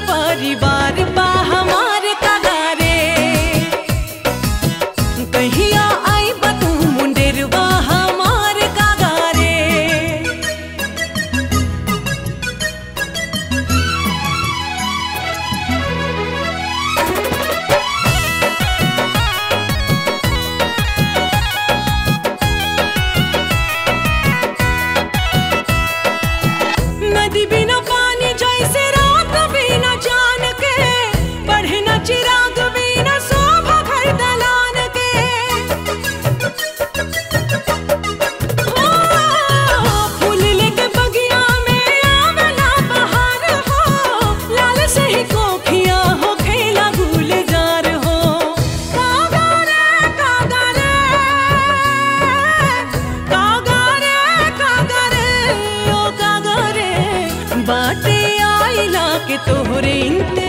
परिवार बा हमार कगारे कहिया आई बा तू मुंडेरवा हमार कगारे नदी बिना पानी जैसे रात बिना जान के बढ़े न चिराग बिना शोभा घर दलान के ओ, फूल लेके बगिया में आवेला बहार हो लाल से ही कोखिया हो खेला गुलजार हो कागा रे कागा रे कागा रे कागा रे ओ कागा रे बाटे आइला के तोहरे इंतजार